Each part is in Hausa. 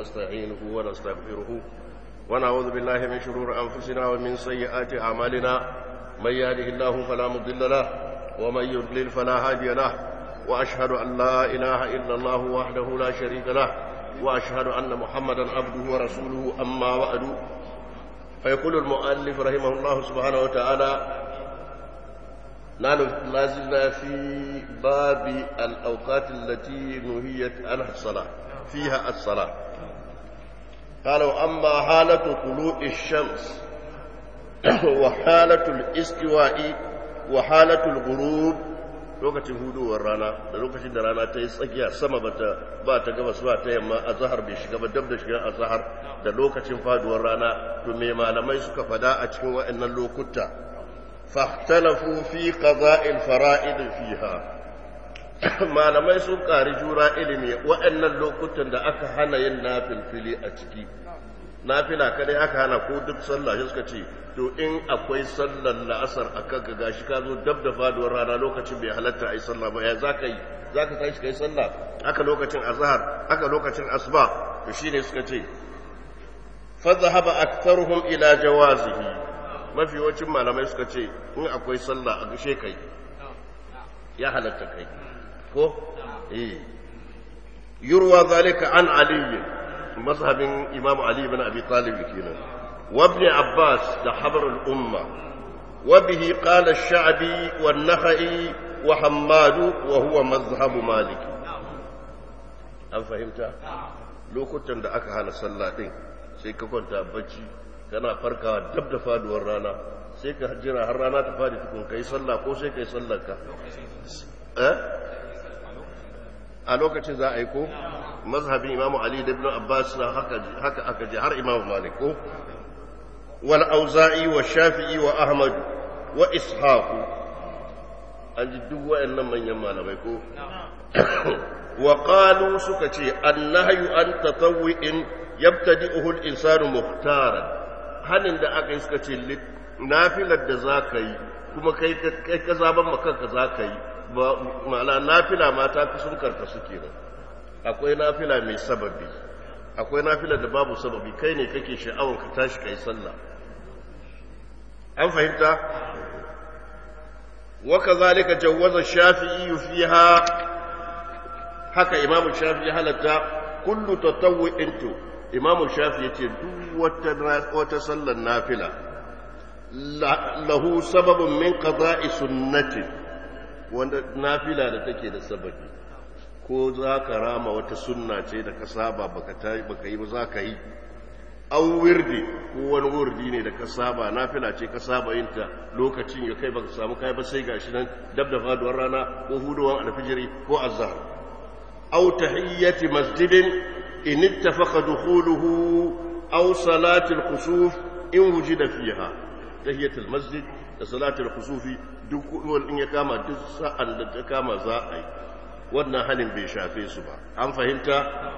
ونستعينه ونستغفره ونعوذ بالله من شرور أنفسنا ومن سيئات أعمالنا من يهده الله فلا مضل له ومن يضلل فلا هادي له وأشهد أن لا إله إلا الله وحده لا شريك له وأشهد أن محمدا عبده ورسوله أما بعد فيقول المؤلف رحمه الله سبحانه وتعالى نحن ما زلنا في باب الأوقات التي نهيت عنها الصلاة فيها الصلاة قالوا أما حالة طلوع الشمس وحالة الاستواء وحالة الغروب lokacin huduwar rana da lokacin da rana ta yi tsakiya sama bata ba ta gabas ba ta yamma a zahar bai shiga ba dab da shiga a zahar da lokacin faduwar rana to me malamai suka fada a cikin waɗannan lokuta fahtalafu fi qada'il fara'id fiha malamai sun ƙari jura ilimi waɗannan lokutan da aka hana yin nafilfili a ciki nafila kadai aka hana ko duk sallah shi suka ce to in akwai sallar la'asar a kanka gashi ka zo dab da faduwar rana lokacin bai halatta a yi sallah ba ya za ka yi za ka tashi ka yi sallah aka lokacin azhar aka lokacin asuba to shine suka ce fadhhaba aktharuhum ila jawazihi mafi yawancin malamai suka ce in akwai sallah a gashe kai ya halatta kai ko eh yurwa zalika an ali mazhabin imam ali ibn abi talib kenan wa ibn abbas da habar al umma wa bihi qala ash-sha'bi wa an-nakhai wa hammad wa huwa mazhab malik an fahimta lokutan da aka hana sallah din sai ka kwanta bacci kana farkawa dab da faduwar rana sai ka jira har rana ta fadi tukun kai sallah ko sai kai sallar ka eh a lokacin za a yi ko mazhabin imam ali da ibn abbas na haka haka aka ji har imam malik ko wal auza'i wa shafi'i wa ahmad wa ishaq an ji duk wayannan manyan malamai ko wa qalu suka ce annahyu an tatawwi'in yabtadi'uhu al-insanu muhtaran hanin da aka yi suka ce nafilar da za ka yi kuma kai ka zaben makanka za ka yi ma'ana nafila mata fi sun karka suke nan akwai nafila mai sababi akwai nafila da babu sababi kai ne kake sha'awar ka tashi ka yi sallah an fahimta waka zalika jawwaza shafi'i fiha haka imamu shafi'i halatta kullu tatawwu'in to imamu shafi ya ce duk wata sallar nafila lahu sababin min qada'i sunnati wanda nafila da take da sababi ko za ka rama wata sunna ce da ka saba baka baka yi ba za ka yi an wirdi ko wani wurdi ne da ka saba nafila ce ka saba yin ta lokacin ya kai baka samu kai ba sai gashi nan dab da faduwar rana ko huduwan alfijiri ko azhar aw tahiyyati masjidin إن اتفق دخوله أو صلاة الخسوف إن وجد فيها تهية المسجد صلاة الخسوف دخول إن يكام دسا أن تكام زائي وانا هل بيشافي سبا أم فهمت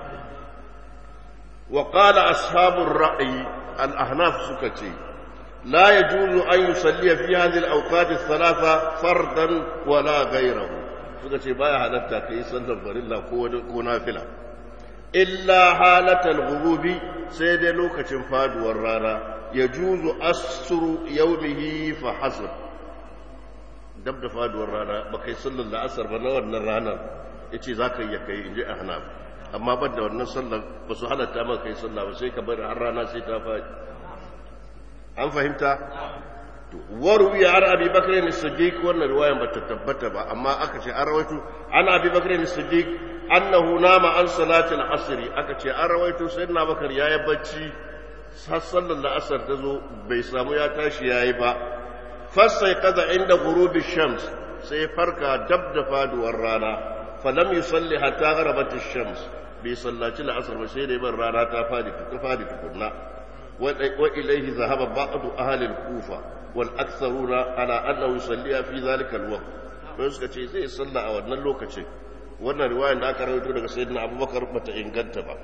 وقال أصحاب الرأي الأحناف سكتي لا يجوز أن يصلي في هذه الأوقات الثلاثة فردا ولا غيره سكتي بايا حدثت كي صلى الله ونافلة illa halatal ghurubi sai dai lokacin faduwar rana ya juzu asru yaumihi fa hasab dab da faduwar rana ba kai sallar la'asar ba na wannan ranar yace zaka yi kai inji ahnaf amma ban da wannan sallar ba su halatta maka kai sallah ba sai ka bari har rana sai ta fadi an fahimta waruwi an abi bakr ne siddiq wannan riwayan ba ta tabbata ba amma aka ce an rawaito an abi bakr ne siddiq annahu nama an salatin asri aka ce an rawaito sayyidina bakar yayi bacci har sallar la'asar ta zo bai samu ya tashi yayi ba fasai kaza inda ghurubi shams sai farka dab da faduwar rana falam yusalli hatta gharabat ash-shams bai sallaci la'asar ba sai da ban rana ta fadi ta fadi tukunna wa ilayhi zahaba ba'd ahli al-kufa wal aktharuna ala annahu yusalliha fi dhalika al-waqt sai suka ce zai salla a wannan lokacin wannan riwayar da aka rawaito daga sayyidina abubakar bata inganta ba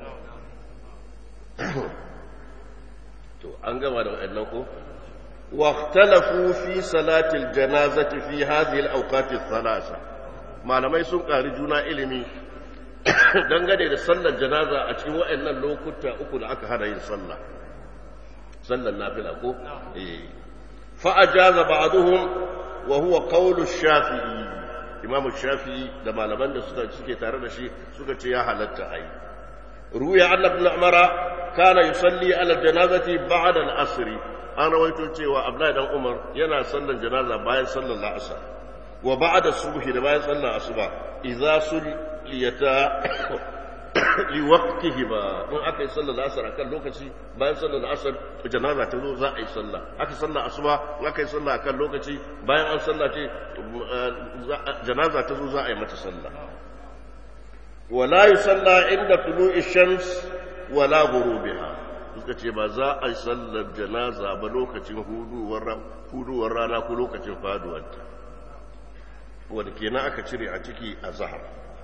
to an gama da wa'annan ko واختلفوا في صلاة الجنازة في هذه الأوقات الثلاثة malamai sun ƙari juna ilimi dangane da sallar janaza a cikin waɗannan lokuta uku da aka hana yin sallah sallar nafila ko eh fa ajaza ba'dhum wa huwa qawlu shafi'i imamu shafi'i da malaman da suka suke tare da shi suka ce ya halatta ai ruya anna ibn umara kana yusalli ala janazati ba'da al-asr an rawaito cewa abdullahi dan umar yana sallar janaza bayan sallar al-asr wa ba'da subhi da bayan sallar asuba idza sulliyata liwaqtihi ba in aka yi sallar asar akan lokaci bayan sallar asar janaza ta zo za a yi sallah aka sallar asuba in aka yi sallah akan lokaci bayan an sallah ce janaza ta zo za a yi mata sallah wala yusalla inda tulu'i shams wala ghurubiha suka ce ba za a yi sallar janaza ba lokacin huduwar huduwar rana ko lokacin faduwarta wanda kenan aka cire a ciki a zahar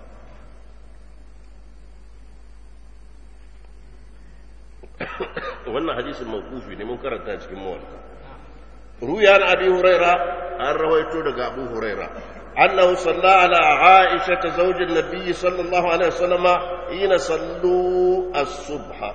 wannan hadisin mawqufi ne mun karanta cikin mawalka ruya an abi huraira an rawaito daga abu huraira annahu salla ala aisha ta zaujin nabiy sallallahu alaihi wasallam ina sallu as-subha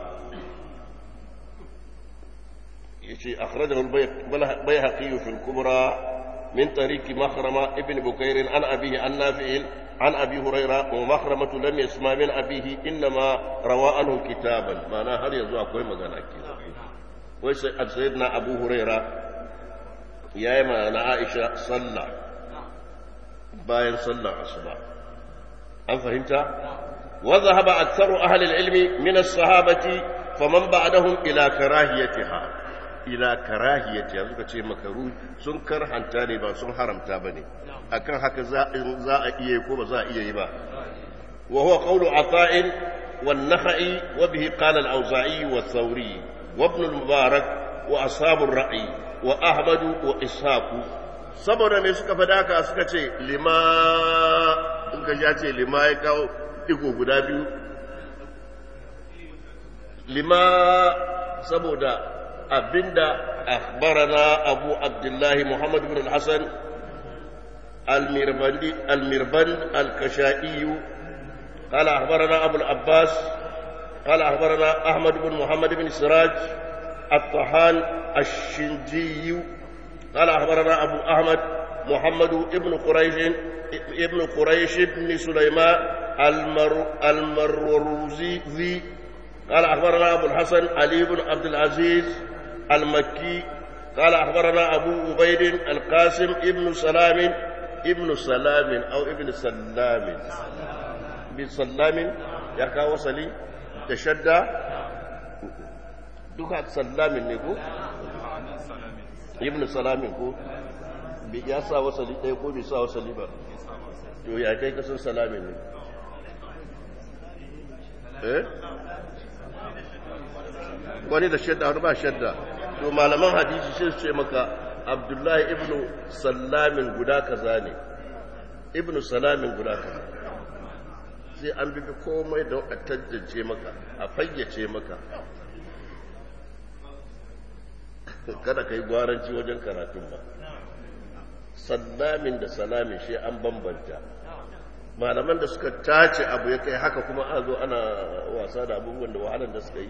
yace akhrajahu al-bayhaqi fi al-kubra من طريق مخرمة ابن بكير عن أبيه عن نافع عن أبي هريرة ومخرمة لم يسمع من أبيه إنما روى عنه كتابا معنى هل يزوى كوي مغانا سيدنا أبو هريرة يا إما أنا عائشة صلى باين صلى عصبا أم فهمت؟ وذهب أكثر أهل العلم من الصحابة فمن بعدهم إلى كراهيتها ila karahiyati yanzu ka ce makaru sun karhanta ne ba sun haramta ba ne akan haka za a iya ko ba za a iya yi ba wa huwa qawlu ata'in wan nakhai wa bihi qala al-awza'i wa thawri wa ibn al-mubarak wa ashabur ra'i wa ahmad wa ishaq saboda me suka fada haka suka ce lima in ka ya ce lima ya kawo digo guda biyu lima saboda abinda akhbarana abu abdullahi muhammad ibn al-hasan al-mirbandi al-mirban al-kashai قال أخبرنا أبو العباس قال أخبرنا أحمد بن محمد بن سراج الطحان الشنجي قال أخبرنا أبو أحمد محمد بن قريش ابن قريش بن سليمان المر المروزي قال أخبرنا أبو الحسن علي بن عبد العزيز المكي قال أخبرنا أبو عبيد القاسم ابن سلام ابن سلام أو ابن سلام ابن سلام يكا وصلي تشدى duka sallamin ne ko? ibn salamin ko? ya sa wasali ɗaya ko bai sa wasali ba to ya kai kasan salamin ne eh? wani da shadda wani ba shadda to malaman hadisi sai su ce maka abdullahi ibn sallamin guda kaza ne ibn salamin guda kaza sai an bi komai don a tantance maka a fayyace maka kada ka yi gwaranci wajen karatun ba sallamin da salamin shi an bambanta malaman da suka tace abu ya kai haka kuma a zo ana wasa da abubuwan da wahalar da suka yi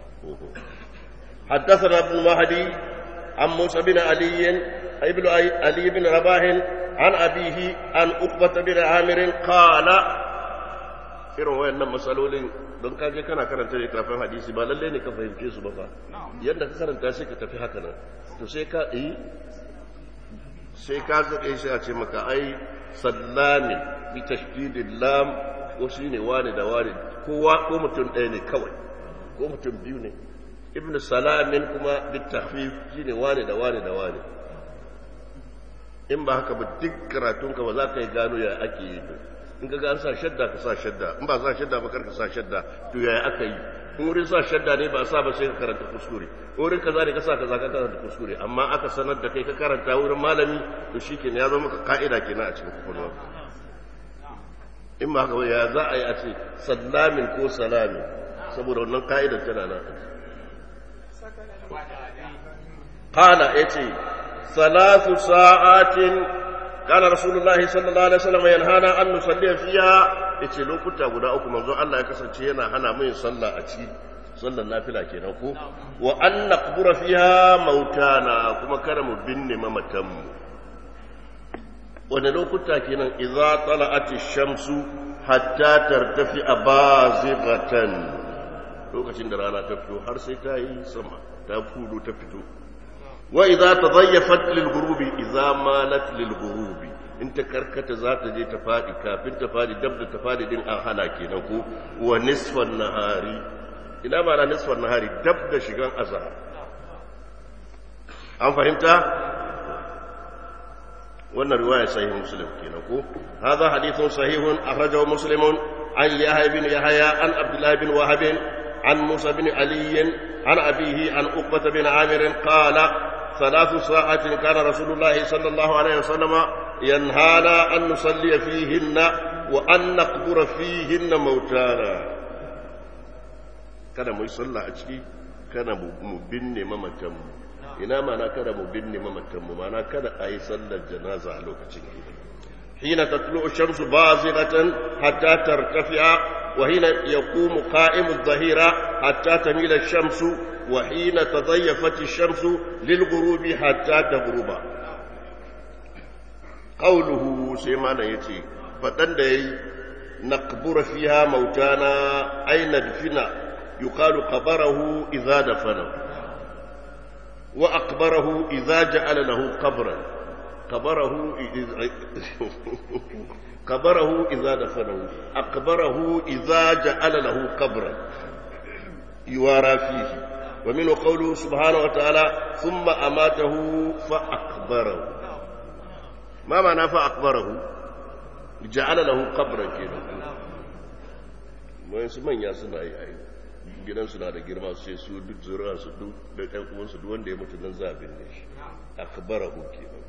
حدثنا ابن مهدي عن موسى بن علي ابن علي بن رباح عن أبيه عن أقبة بن عامر قال irin wayannan matsalolin don kaje kana karanta littafin hadisi ba lalle ne ka fahimce su ba fa yadda ka karanta sai ka tafi haka nan to sai ka yi sai ka zaɓe shi a ce maka ai sallami bi tashdidil lam ko shine wani da wani kowa ko mutum ɗaya ne kawai ko mutum biyu ne ibnu salamin kuma bi tahfif shine wani da wani da wani in ba haka ba duk karatunka ba za ka yi gano ya ake yi in ka ga an sa shadda ka sa shadda in ba sa shadda ba karka sa shadda to yaya aka yi in wurin sa shadda ne ba sa ba sai ka karanta kuskure in wurin kaza ne ka sa kaza ka karanta kuskure amma aka sanar da kai ka karanta wurin malami to shikenan ya zama maka ka'ida kenan a cikin kwakwalwa in ba haka ya za a yi a ce sallamin ko salami saboda wannan ka'idar tana nan qala yace ثلاث ساعات kana rasulullahi sallallahu alaihi wasallam yanhana an nusalli fiha yace lokuta guda uku manzo Allah ya kasance yana hana mu yin sallah a ciki sallar nafila kenan ko wa an naqbura fiha mautana kuma kada mu binne mamatan mu wani lokuta kenan idza tala'ati shamsu hatta tartafi bazighatan lokacin da rana ta fito har sai ta yi sama ta fudo ta fito wa idza tadayyafat lil ghurubi idza malat lil ghurubi in ta karkata za ta je ta fadi kafin ta fadi dab da ta fadi din an hana kenan ko wa nisfan nahari ina ma na nisfan nahari dab da shigan azhar an fahimta wannan riwaya sahih muslim kenan ko hadha hadithun sahihun akhrajahu muslimun an yahya bin yahya an abdullah bin wahab an musa bin ali an abihi an uqbah bin amir qala ثلاث ساعات كان رسول الله صلى الله عليه وسلم ينهانا أن نصلي فيهن وأن نقبر فيهن موتانا kada mu yi sallah a ciki kada mu binne mamatanmu ina mana kada mu binne mamatanmu mana kada a yi sallar janaza a lokacin hina tatlu shamsu baziratan hatta tartafi'a wa hina yaqumu qa'imu adh-dhahira hatta tamila shamsu wa hina tadayyafat ash-shamsu lil-ghurubi hatta taghruba qawluhu sai mana yace fadan da yayi naqbura fiha mautana ayna dfina yuqalu qabarahu idza dafana وأقبره إذا جعل له قبرا قبره قبره إذا دفنه أقبره إذا جعل له قبرا يوارى فيه ومنه قوله سبحانه وتعالى ثم أماته فأقبره ما معنى فأقبره جعل له قبرا كده ما يسمى يا سنة أي gidansu na da girma sai su duk zuri'arsu duk da ɗan uwansu duk wanda ya mutu nan za a binne shi akbarahu kenan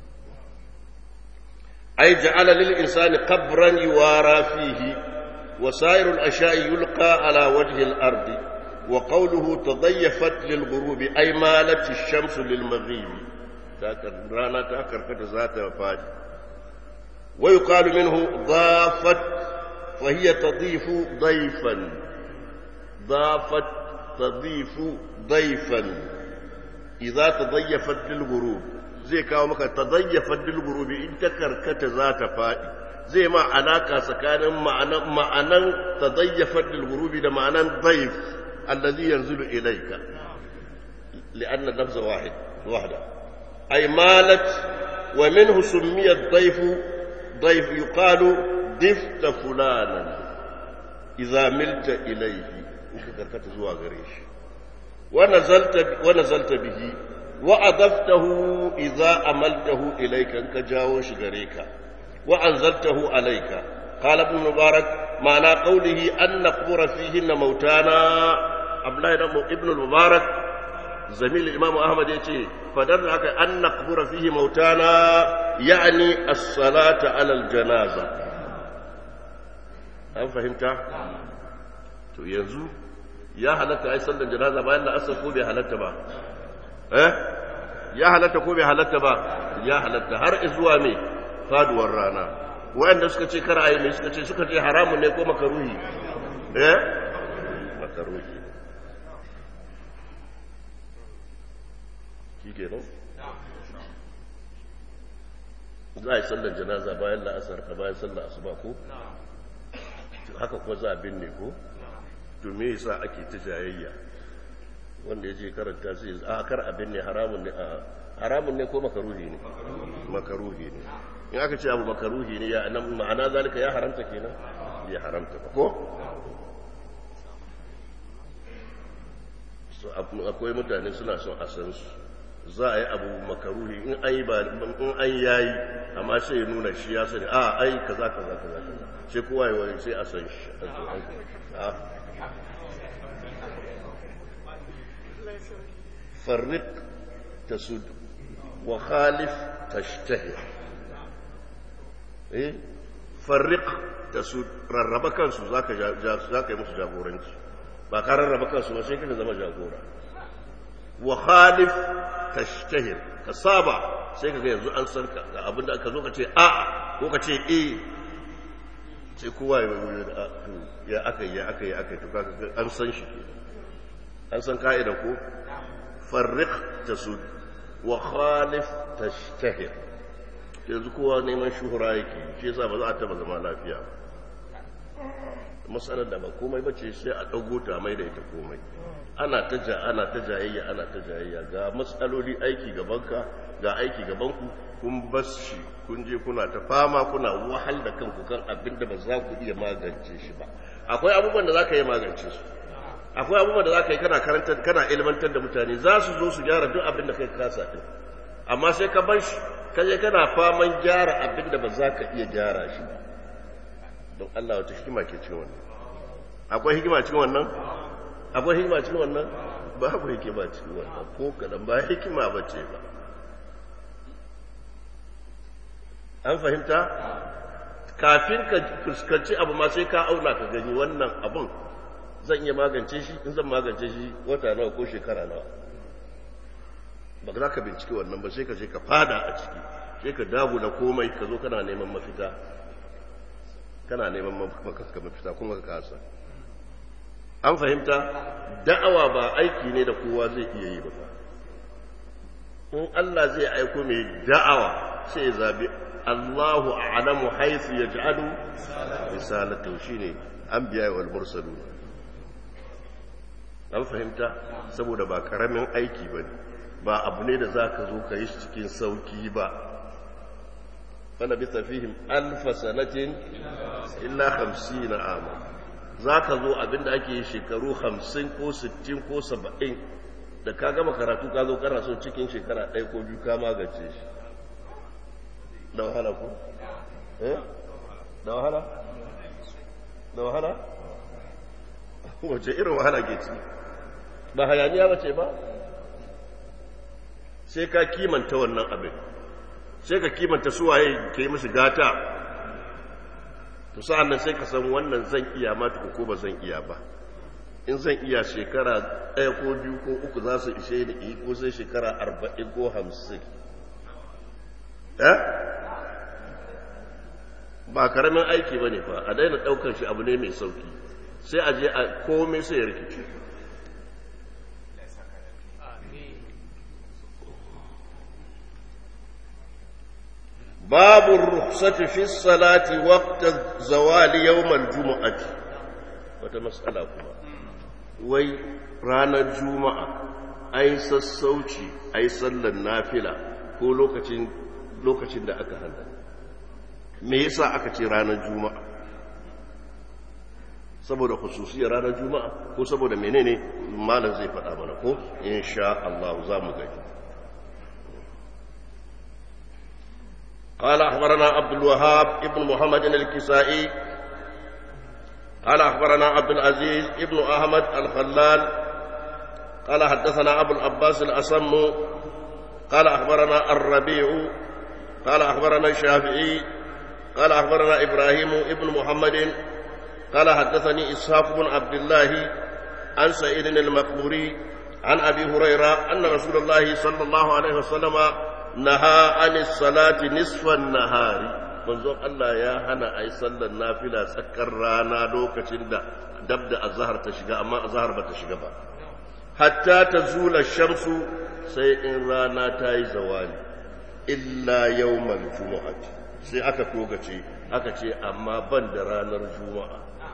ai ja'ala lil insani qabran yuwara fihi wa sairul asha'i yulqa ala wajhi al ardi wa qawluhu tadayyafat lil ghurubi ay malat ash-shams lil maghibi ta rana ta karkata za ta fadi wa yuqalu minhu dhafat fa hiya tadifu dayfan ضافت تضيف ضيفا إذا تضيفت للغروب zai kawo maka tadayyafat lil ghurubi in ta karkata za ta fadi zai ma alaka tsakanin ma'anan ma'anan tadayyafat lil ghurubi da ma'anan dayf alladhi yanzilu ilayka لأن اللفظ واحد واحدة أي مالت ومنه سمي الضيف ضيف يقال ضفت فلانا إذا ملت إليه in ka karkata zuwa gare shi wa nazalta bihi wa adaftahu idza amaltahu ilayka in ka jawo shi gare ka wa anzaltahu alayka qala ibn mubarak ma'ana qawlihi an naqbura fihi mautana abdullahi ibn mubarak zamil imam ahmad yace fadar haka an naqbura fihi mautana ya'ni as-salata ala al-janaza an fahimta to yanzu ya halatta ai sallar janaza bayan da asar ko bai halatta ba eh ya halatta ko bai halatta ba ya halatta har zuwa me faduwar rana wayanda suka ce kar ayi mai suka ce suka ce haramun ne ko makaruhi eh makaruhi kike no za a yi sallar janaza bayan la'asar ka bayan sallar asuba ko haka kuma za a binne ko to me yasa ake ta jayayya wanda ya je karanta sai a kar abin ne haramun ne a haramun ne ko makaruhi ne makaruhi ne in aka ce abu makaruhi ne ya nan ma'ana zalika ya haramta kenan ya haramta ba ko so akwai mutane suna son a san su za a yi abu makaruhi in an yi ba in an yayi amma sai ya nuna shi ya sani a ai kaza kaza kaza kaza sai kowa ya wani sai a san shi a فرق تسد وخالف تشتهر eh farriq tasud rarraba kansu zaka zaka yi musu jagoranci ba ka rarraba kansu ba sai kika zama jagora wa khalif tashtahir ka saba sai kaga yanzu an san ka ga abin da aka zo ka ce a ko ka ce e sai kowa ya aka yi ya aka yi aka yi to kaga an san shi an san ka'ida ko farriq tasud wa khalif tashtahir yanzu kowa neman shuhura yake shi yasa ba za a taba zama lafiya ba matsalar da ba komai bace sai a dago ta mai da ita komai ana ta ja ana ta jayayya ana ta jayayya ga matsaloli aiki gabanka ga aiki gabanku kun bas shi kun je kuna ta fama kuna wahal da kanku kan abin da ba za ku iya magance shi ba akwai abubuwan da za ka yi magance su akwai abubuwan da za ka yi kana karantar kana ilmantar da mutane za su zo su gyara duk abin da kai kasa din amma sai ka bar shi ka je kana faman gyara abin da ba za ka iya gyara shi ba don Allah wata hikima ke cikin wannan akwai hikima cikin wannan akwai hikima cikin wannan babu hikima cikin wannan ko kadan ba hikima ba ce ba an fahimta kafin ka fuskanci abu ma sai ka auna ka gani wannan abun zan iya magance shi in zan magance shi wata nawa ko shekara nawa ba za ka binciki wannan ba sai ka je ka fada a ciki sai ka dagu da komai ka zo kana neman mafita kana neman mafita mafita kuma ka kasa an fahimta da'awa ba aiki ne da kowa zai iya yi ba in Allah zai aiko mai da'awa sai ya zabi Allahu a'lamu haythu yaj'alu risalatu shine anbiya wal mursalun an fahimta saboda ba karamin aiki bane ba abu ne da zaka zo ka yi shi cikin sauki ba fala bi fihim alf sanatin illa 50 ama zaka zo abinda ake yi shekaru 50 ko 60 ko 70 da ka gama karatu ka zo kana so cikin shekara ɗaya ko biyu ka magance shi da wahala ko? eh? da wahala? da wahala? wace irin wahala ke ci ba hayaniya ba ce ba sai ka kimanta wannan abin sai ka kimanta suwaye ke musu gata to sa'an nan sai ka san wannan zan iya mata ko ba zan iya ba in zan iya shekara ɗaya ko biyu ko uku za su ishe ni ko sai shekara arba'in ko hamsin ba karamin aiki ba ne fa a daina ɗaukar shi abu ne mai sauki sai a je a komai sai ya rikici babu rukhsati fi salati waqta zawali yawmal jumu'ati wata mas'ala kuma wai ranar juma'a ai sassauci ai sallar nafila ko lokacin lokacin da aka hana me yasa aka ce ranar juma'a saboda khususiyar ranar juma'a ko saboda menene malam zai faɗa mana ko insha Allah za mu gani قال أخبرنا عبد الوهاب ابن محمد الكسائي قال أخبرنا عبد العزيز ابن أحمد الخلال قال حدثنا أبو العباس الأصم قال أخبرنا الربيع قال أخبرنا الشافعي قال أخبرنا إبراهيم ابن محمد قال حدثني إسحاق بن عبد الله عن سعيد المقبوري عن أبي هريرة أن رسول الله صلى الله عليه وسلم نهى عن الصلاة نصف النهار manzon Allah ya hana a yi sallar nafila tsakar rana lokacin da dab da azahar ta shiga amma azahar ba ta shiga ba hatta ta zula shamsu sai in rana ta yi zawali illa yawmal jumu'ati sai aka togace aka ce amma ban da ranar juma'a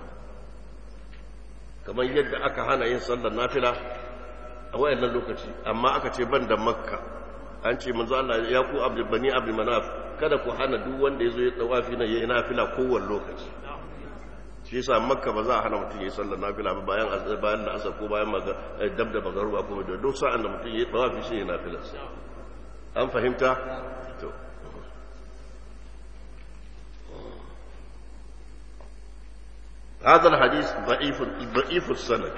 kamar yadda aka hana yin sallar nafila a wayannan lokaci amma aka ce ban da makka an ce manzo Allah ya ku abdul bani abdul manaf kada ku hana duk wanda yazo ya tawafi na yayin nafila kowanne lokaci shi yasa makka ba za a hana mutum yayin sallar nafila ba bayan bayan da asar ko bayan maga dab da magaruba ko da duk sa'an da mutum yayin tawafi shi yayin nafila an fahimta to هذا الحديث ضعيف ضعيف السند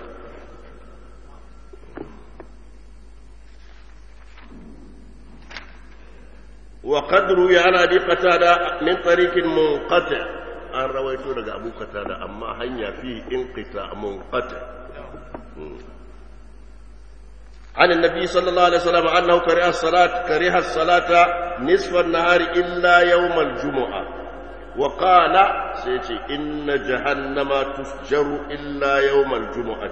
وقد روي عن ابي قتاده من طريق منقطع an rawaito daga abu qatada amma hanya fi inqita munqati عن النبي صلى الله عليه وسلم أنه كره الصلاة كره الصلاة نصف النهار إلا يوم الجمعة وقال سيتي إن جهنم تفجر إلا يوم الجمعة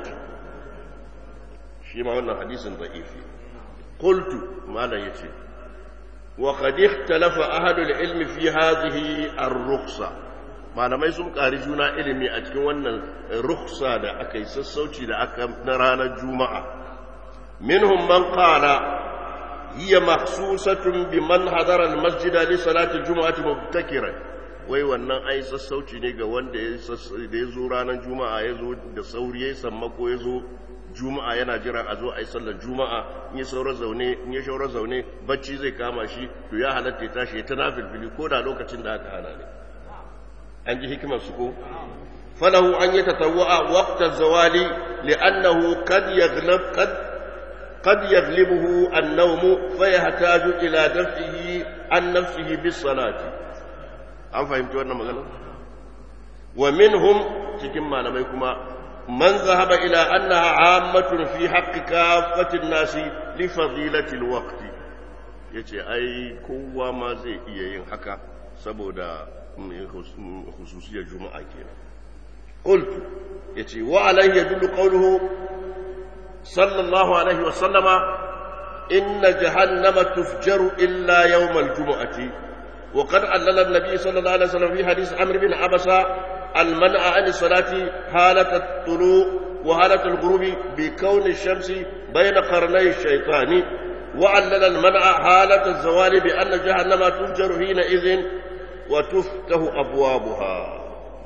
شيما قلنا حديث ضعيف قلت ما لا يتي وقد اختلف أهل العلم في هذه الرخصة malamai sun ƙari juna ilimi a cikin wannan ruksa da aka yi sassauci da aka na ranar juma'a minhum man qala hiya mahsusatun biman hadara almasjida li salati juma'ati mubtakiran wai wannan ai sassauci ne ga wanda ya da ya zo ranar juma'a ya zo da sauri ya sammako ya zo juma'a yana jira a zo a yi sallar juma'a in ya saura zaune in ya shaura zaune bacci zai kama shi to ya halatta ya tashi ya ta nafilfili ko da lokacin da aka hana ne an ji hikimar su ko falahu an yi tatawwa waqta zawali li'annahu kad yaghlab kad qad yaghlibuhu an-nawm fa yahtaju ila daf'ihi an nafsihi bis salati an fahimci wannan magana wa minhum cikin malamai kuma man zahaba ila annaha ammatun fi haqqi kaffatin nasi li fadilati al-waqti yace ai kowa ma zai iya yin haka saboda خصوصية الجمعة كده قلت يتي وعليه يدل قوله صلى الله عليه وسلم إن جهنم تفجر إلا يوم الجمعة وقد علل النبي صلى الله عليه وسلم في حديث عمرو بن عبسة المنع عن الصلاة حالة الطلوع وحالة الغروب بكون الشمس بين قرني الشيطان وعلل المنع حالة الزوال بأن جهنم تفجر حينئذ وتفتح أبوابها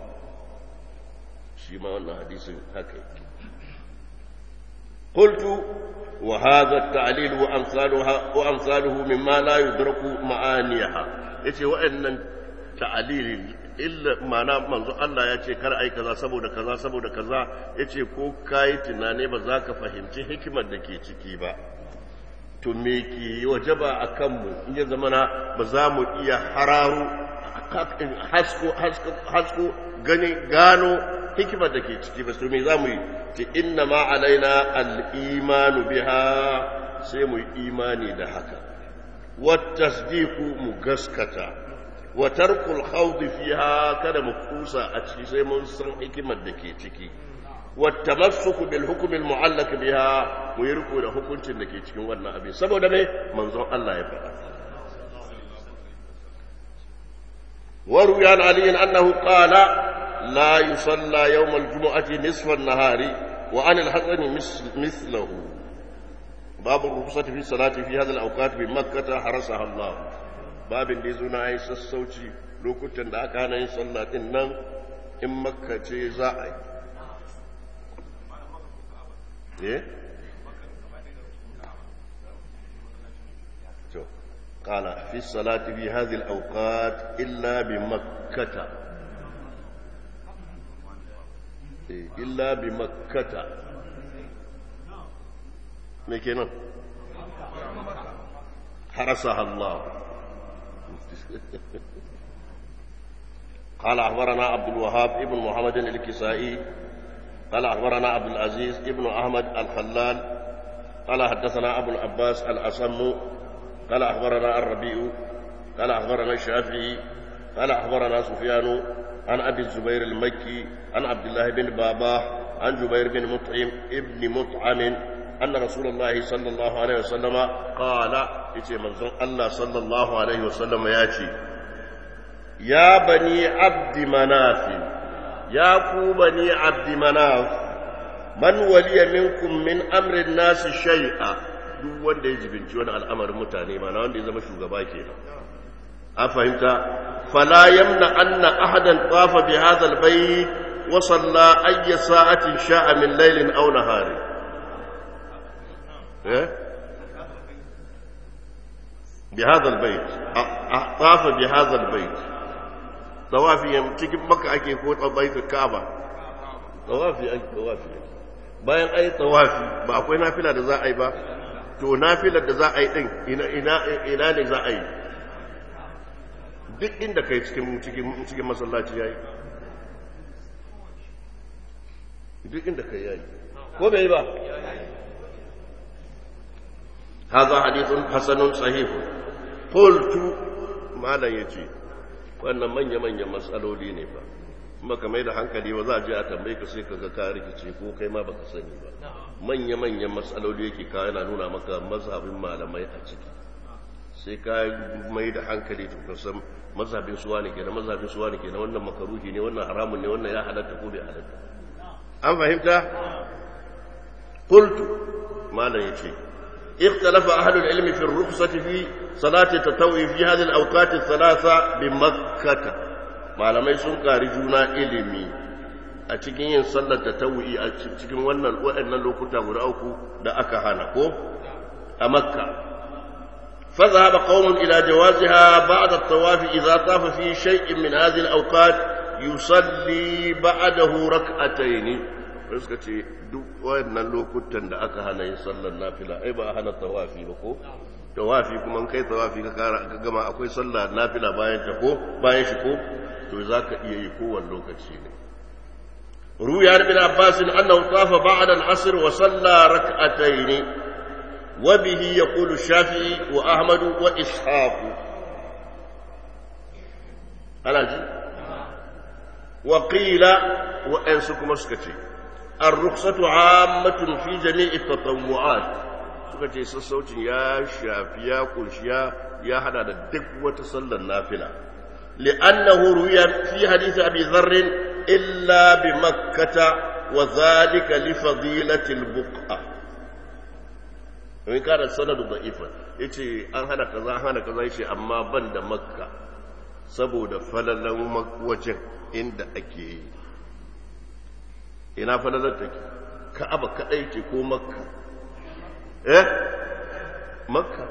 شيما أن حديث هكذا قلت وهذا التعليل وأمثالها وأمثاله مما لا يدرك معانيها yace wa'annan ta'alili illa mana manzo Allah ya ce kar ai kaza saboda kaza saboda kaza yace ko kai tunane ba za ka fahimci hikimar da ke ciki ba to me ke wajaba akan mu in ya zamana ba za mu iya hararo hasko hasko gani gano hikimar da ke ciki ba su me za mu yi ce inna ma alaina al'imanu biha sai mu yi imani da haka wattasdiku mu gaskata wa tarkul khawdi fiha kada mu kusa a ciki sai mun san hikimar da ke ciki wattamassuku bil hukmi al mu'allaq biha mu yi riko da hukuncin da ke cikin wannan abin saboda me manzon Allah ya faɗa وروي عن علي أنه قال لا يصلى يوم الجمعة نصف النهار وعن الحسن مثله باب الرخصة في الصلاة في هذه الأوقات بمكة حرسها الله باب اللي زنا أي سسوتي لو كنت دا كان يصلى إنن إن مكة زاعي إيه قال في الصلاة في هذه الأوقات إلا بمكة إلا بمكة مكينا حرسها الله قال أخبرنا عبد الوهاب ابن محمد الكسائي قال أخبرنا عبد العزيز ابن أحمد الخلال قال حدثنا أبو العباس الأصم قال أخبرنا الربيع قال أخبرنا الشافعي قال أخبرنا سفيان عن أبي الزبير المكي عن عبد الله بن باباه عن جبير بن مطعم ابن مطعم أن رسول الله صلى الله عليه وسلم قال إتي منظر الله صلى الله عليه وسلم ياتي يا بني عبد مناف يا كو بني عبد مناف من ولي منكم من أمر الناس شيئا duk wanda ya jibinci wani al'amarin mutane ma na wanda ya zama shugaba ke a fahimta fala yamna anna ahadan tafa bi hadha albayt wa salla ayya sa'atin sha'a min laylin aw nahari eh bi hadha albayt tafa bi hadha albayt tawafi cikin makka ake ko baitul kaaba tawafi ake tawafi bayan ai tawafi ba akwai nafila da za a yi ba to nafilar da za a yi ɗin ina ne za a yi duk inda kai cikin masallaci ya yi duk inda kai ya yi ko bai ba هذا حديث حسن صحيح قلت ما لا يجي wannan manya-manyan matsaloli ne ba maka mai da hankali ba za a je a tambaye ka sai ka ga ka rikice ko kai ma baka sani ba manya-manyan matsaloli yake ka yana nuna maka mazhabin malamai a ciki sai ka mai da hankali to ka san mazhabin suwa ne kenan mazhabin suwa ne kenan wannan makaruhi ne wannan haramun ne wannan ya halatta ko bai halatta an fahimta qultu malam yace اختلف أهل العلم في الرخصة في صلاة التطوع في هذه الأوقات الثلاثة بمكة ما لم يسن كارجونا إلمي أتكين صلاة التطوع أتكين وانا وأن لوكتا غراوكو دا أكهانا كو أمكة فذهب قوم إلى جوازها بعد الطواف إذا طاف في شيء من هذه الأوقات يصلي بعده ركعتين suka ce duk wayannan lokutan da aka hana yin sallar nafila ai ba a hana tawafi ba ko tawafi kuma kai tawafi ka kara ka gama akwai sallar nafila bayan ta ko bayan shi ko to zaka iya yi kowanne lokaci ne ruya bin abbas annahu tafa ba'da al-asr wa salla rak'atayn wa bihi yaqulu shafi'i wa ahmad wa ishaq ana ji wa qila wa ansu kuma suka ce الرخصة عامة في جميع التطوعات suka ce sassaucin ya shafi ya kunshi ya hada da duk wata sallar nafila li'annahu ruya fi hadith abi dharr illa bi makkata wa zalika li fadilati al-buqa in kana sanadu da'ifa yace an hana kaza an hana kaza yace amma ban da makka saboda falalan wajen inda ake yi ina falalar take ka'aba kadai ce ko makka eh makka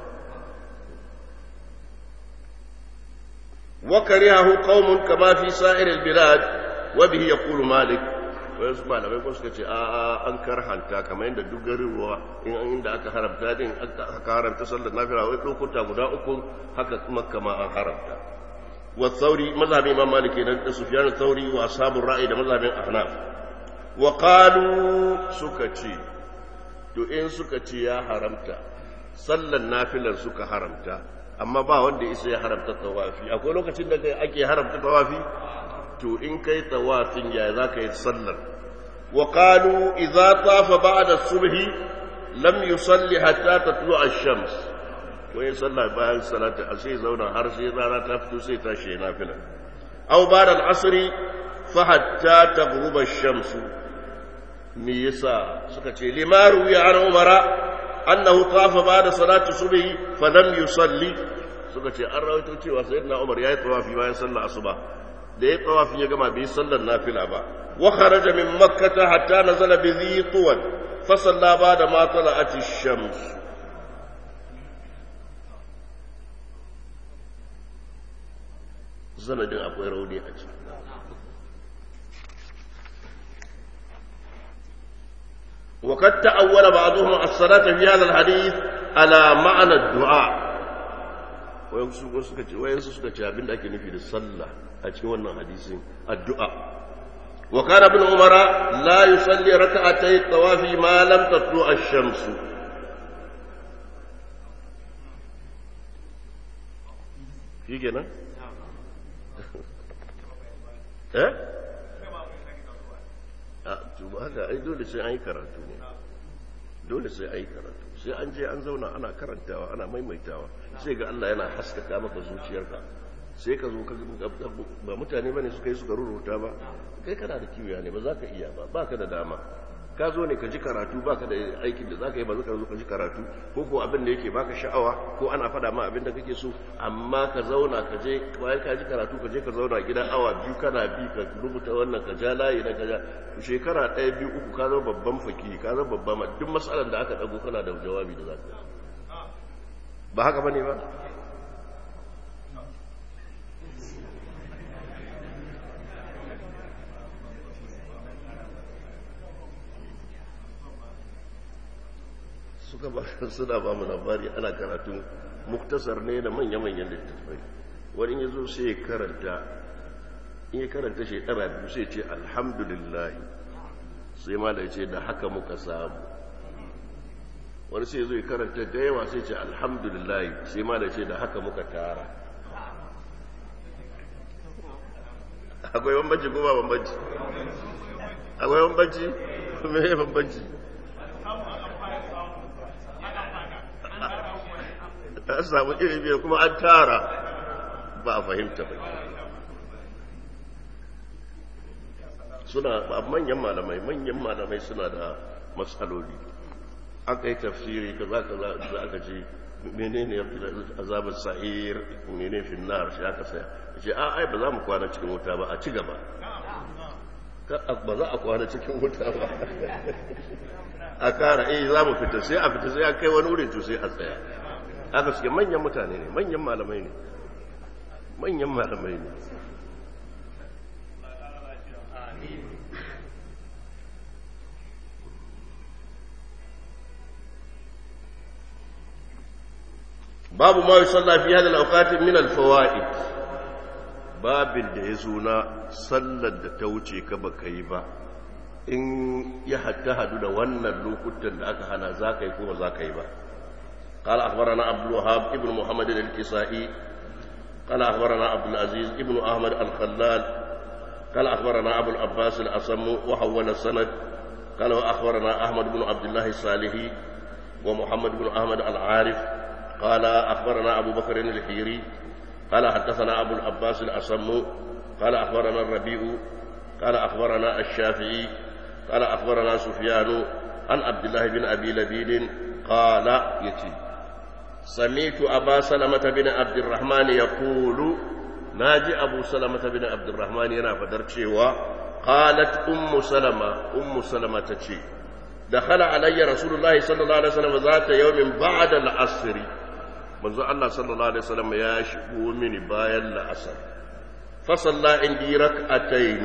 wa karihahu qaumun kama fi sa'ir al-bilad wa bihi yaqulu malik wai su malamai ko suka ce a an karhanta kamar yadda duk garin ruwa in inda aka haramta din aka haramta sallar nafila wai lokuta guda uku haka makka ma an haramta wa thauri mazhabin imam malik da sufyan thauri wa ashabur ra'i da mazhabin ahnaf wa suka ce to in suka ce ya haramta sallan nafilar suka haramta amma ba wanda isa ya haramta tawafi akwai lokacin da ake haramta tawafi to in kai tawafin ya za ka yi sallar wa qalu idza tafa ba'da subhi lam yusalli hatta tatlu ash-shams to yin sallah bayan salati a sai zauna har sai rana ta fito sai tashi nafila aw ba'da al-asri fa hatta taghruba ash-shamsu me yasa suka ce limaru ya an umara annahu tafa ba'da salati subhi fa lam yusalli suka ce an rawaito cewa sayyidina umar yayi tawafi bayan sallar asuba da yayi tawafi ya gama bai sallar nafila ba wa kharaja min makkah hatta nazala bi dhi tuwan fa salla ba'da ma tala'at ash-shams sanadin akwai rauni a ciki وقد تأول بعضهم الصلاة في هذا الحديث على معنى الدعاء wayansu suka ce abin da ake nufi da sallah a cikin wannan hadisin addu'a wa kana ibn umara la yusalli rak'atay tawafi ma lam tatlu ash-shams shi kenan eh a to haka ai dole sai an yi karatu ne dole sai an yi karatu sai an je an zauna ana karantawa ana maimaitawa sai ga Allah yana haskaka maka zuciyarka sai ka zo ba mutane bane suka yi suka ruruta ba kai kana da kiwiya ne ba za ka iya ba ba ka da dama ka zo ne ka ji karatu ba ka da aikin da za ka yi ba ka zo ka ji karatu ko ko abin da yake baka sha'awa ko ana faɗa ma abin da kake so amma ka zauna ka je bayan ka ji karatu ka je ka zauna gidan awa biyu kana bi ka rubuta wannan ka ja layi na ka ja shekara ɗaya biyu uku ka zama babban fakiri ka zama babban ma duk matsalar da aka ɗago kana da jawabi da za ka ba haka ba ne ba suka ba suna ba mu labari ana karatu muktasar ne da manya-manyan littattafai wani ya zo sai ya karanta in ya karanta shekara biyu sai ce alhamdulillah sai ma da ce da haka muka samu wani sai zo ya karanta da yawa sai ce alhamdulillah sai ma da ce da haka muka tara akwai bambanci ko ba bambanci akwai bambanci me ya bambanci an samu iri biyar kuma an tara ba a fahimta ba suna manyan malamai manyan malamai suna da matsaloli aka yi tafsiri ka za ka za aka ce menene ya fi azabar sa'ir menene finnar shi aka saya ce a ai ba za mu kwana cikin wuta ba a ci gaba ba za a kwana cikin wuta ba a kara eh za mu fita sai a fita sai a kai wani wurin to sai a tsaya aka suke manyan mutane ne manyan malamai ne manyan malamai ne babu ma yusalla fi hadhihi al-awqat min al-fawaid babin da yazo na sallar da ta wuce ka baka yi ba in ya hatta hadu da wannan lokutan da aka hana zaka yi ko ba zaka yi ba قال أخبرنا عبد الوهاب ابن محمد الكسائي قال أخبرنا عبد العزيز ابن أحمد الخلال قال أخبرنا أبو العباس الأصم وحول السند قال وأخبرنا أحمد بن عبد الله الصالحي ومحمد بن أحمد العارف قال أخبرنا أبو بكر الحيري قال حدثنا أبو العباس الأصم قال أخبرنا الربيع قال أخبرنا الشافعي قال أخبرنا سفيان عن عبد الله بن أبي لبيد قال يتي سمعت أبا سلمة بن عبد الرحمن يقول ناجي أبو سلمة بن عبد الرحمن ينا فدرتشي قالت أم سلمة أم سلمة تشي دخل علي رسول الله صلى الله عليه وسلم ذات يوم بعد العصر manzo Allah sallallahu alaihi wasallam ya shigo mini bayan la'asar fa salla indi rak'atayn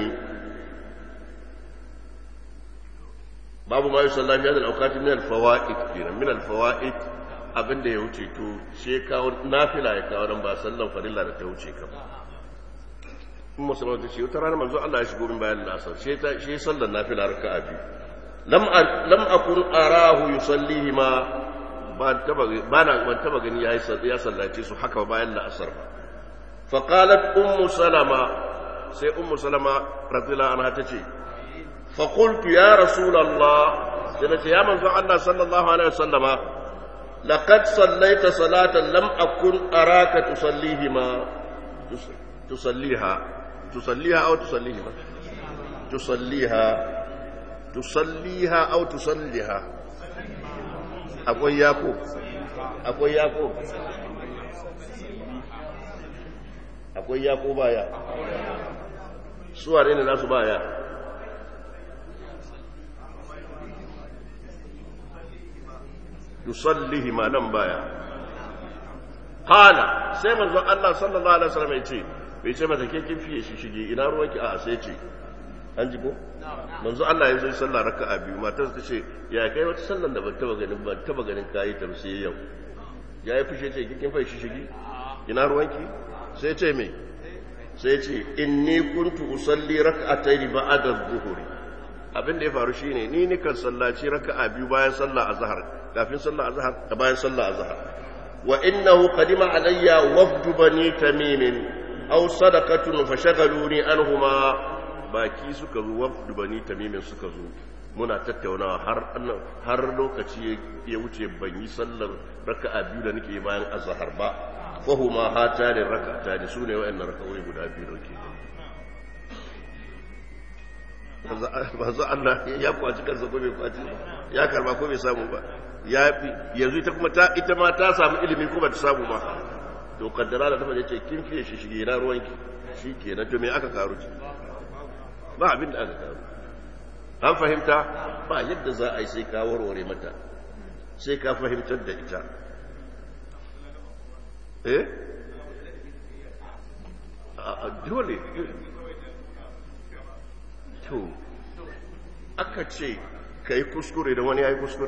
babu ma yusalla fi hadhihi al-awqat min al-fawaid kenan min al-fawaid abinda ya wuce to she kawo nafila ya kawo dan ba sallan farilla da ta wuce ka ba in musulman ta ce wata rana manzo Allah ya shigo min bayan la'asar she ta she sallan nafila raka'a biyu lam lam akun arahu yusallihi ma ban taba gani ya sallace su haka bayan la'asar ba faƙalat ummu salama sai ummu salama radila ana ta ce faƙultu ya rasulallah sai na ce ya manzo Allah sallallahu alaihi wasallama laqad sallaita salatan lam akun araka tusallihi ma tusalliha tusalliha aw tusallihi tusalliha tusalliha aw tusalliha akwai yako akwai yako akwai yako baya suware ne nasu baya yusallihi ma nan baya qala sai manzo Allah sallallahu alaihi wasallam ya ce bai ce mata ke kin fiye shi shige ina ruwanki a sai ce an ji ko manzo Allah ya zo sallah raka'a biyu matar ta ce ya kai wata sallan da ban taba ganin ban taba ganin kayi ta sai yau ya yi fushe ce kin fa shi shigi ina ruwanki sai ce me sai ce inni kuntu usalli rak'atayn ba'da adh-dhuhri abin da ya faru shine ni nikan sallaci raka'a biyu bayan sallah azhar kafin sallah azhar da bayan sallah azhar wa innahu qadima alayya wafdu bani tamim aw sadaqatun fashaghaluni anhuma baki suka zo wafdu bani tamimin suka zo muna tattaunawa har har lokaci ya wuce ban yi sallar raka'a biyu da nake bayan azhar ba fahuma hatani rak'atani sune wayannan raka'o'i guda biyu da ke manzo Allah ya kwaci kansa ko bai kwaci ya karba ko bai samu ba ya yanzu ita kuma ta ita ma ta samu ilimi ko ba ta samu ba to kaddara da ta ce kin fiye shi shige na ruwanki shikenan to me aka karu ki ba abin da aka karu an fahimta ba yadda za a yi sai ka warware mata sai ka fahimtar da ita eh a dole to aka ce ka yi kuskure da wani ya yi kuskure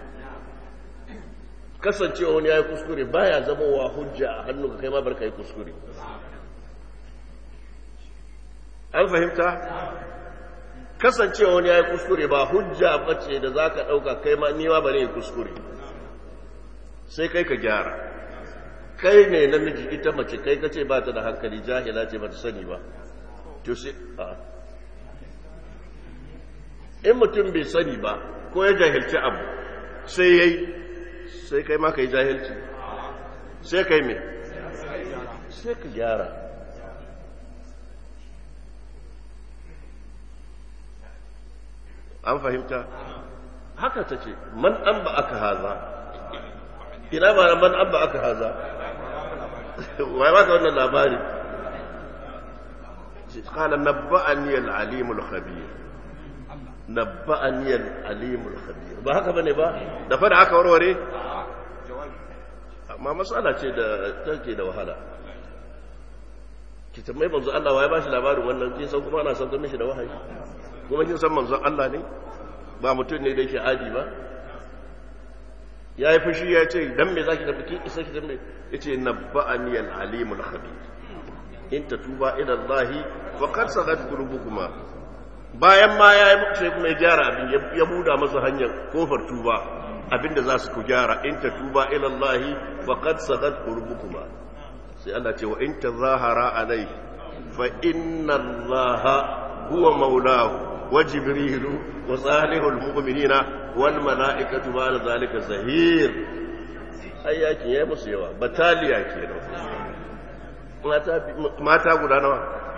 kasancewa wani ya yi kuskure baya zama wa hujja a hannu ka kai ma bar ka yi kuskure an fahimta kasancewa wani ya yi kuskure ba hujja bace da za ka ɗauka kai ma niwa ba ne kuskure sai kai ka gyara kai ne namiji ita mace kai ka ce ba ta da hankali jahila ce ba ta sani ba to sai a in mutum bai sani ba ko ya jahilci abu sai yayi sai kai ma ka yi jahilci sai kai me sai ka gyara an fahimta haka ta ce man an ba aka haza ina ba man an ba aka haza wai ba ka wannan labari قال نبأني العليم الخبير نبأني العليم الخبير ba haka bane ba da fada aka warware amma matsala ce da take da wahala ki tambayi manzo Allah wai ba shi labarin wannan kin san kuma ana san mishi da wahayi kuma kin san manzo Allah ne ba mutum ne da yake adi ba ya yi fushi ya ce dan me zaki tafi kin isa ki dan me yace nabba'ani al-alimul khabir in tatuba ila Allah wa qad sagat qulubukuma bayan ma ya yi sai kuma ya gyara abin ya buda masa hanyar kofar tuba abinda za su ku gyara in tatuba ila Allah wa qad sagat qulubukuma sai Allah ce wa in tazahara alayhi fa inna Allah huwa maulahu wa jibrilu wa salihul mu'minina wal mala'ikatu ba'da zalika zahir ayyakin yayi musu yawa bataliya kenan mata guda nawa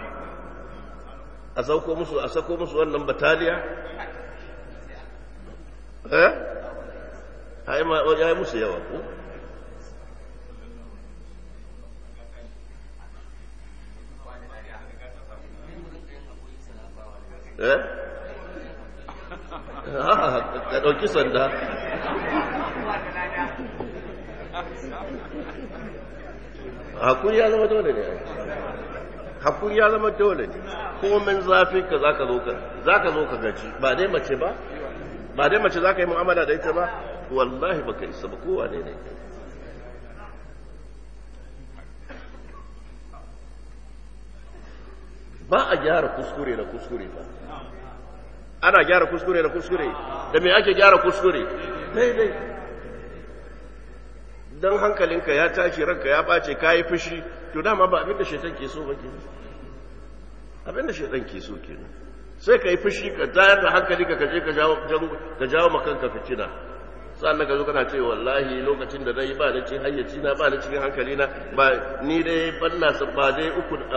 a sauko musu a sako musu wannan bataliya eh ai ma ya yi musu yawa ko eh ka ɗauki sanda hakuri ya zama dole ne hakuri ya zama dole ne komin zafin ka zaka zo ka zaka zo ka gaji ba dai mace ba ba dai mace zaka yi mu'amala da ita ba wallahi baka isa ba kowa ne ne ba a gyara kuskure da kuskure ba ana gyara kuskure da kuskure da me ake gyara kuskure daidai don hankalinka ya tashi ranka ya bace ka yi fushi to dama ba abinda shaitan ke so ba ke abinda shaitan ke so ke sai ka yi fushi ka tayar da hankali ka kaje ka jawo makanka fitina sannan ka zo kana ce wallahi lokacin da na yi ba da cikin hayyaci na ba da cikin hankali na ba ni dai balla ba dai uku a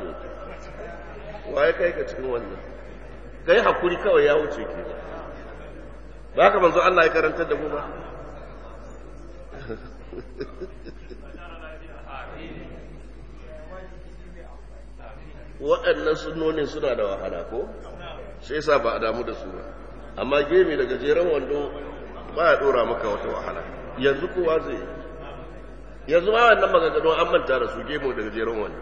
waye kai ka cikin wannan kai hakuri kawai ya wuce ke ba ka manzo Allah ya karantar da mu ba waɗannan sunonin suna da wahala ko sai sa ba a damu da su ba amma gemi da gajeren wando ba ya ɗora maka wata wahala yanzu kowa zai yanzu ma wannan maganganu an manta da su gemu da gajeren wando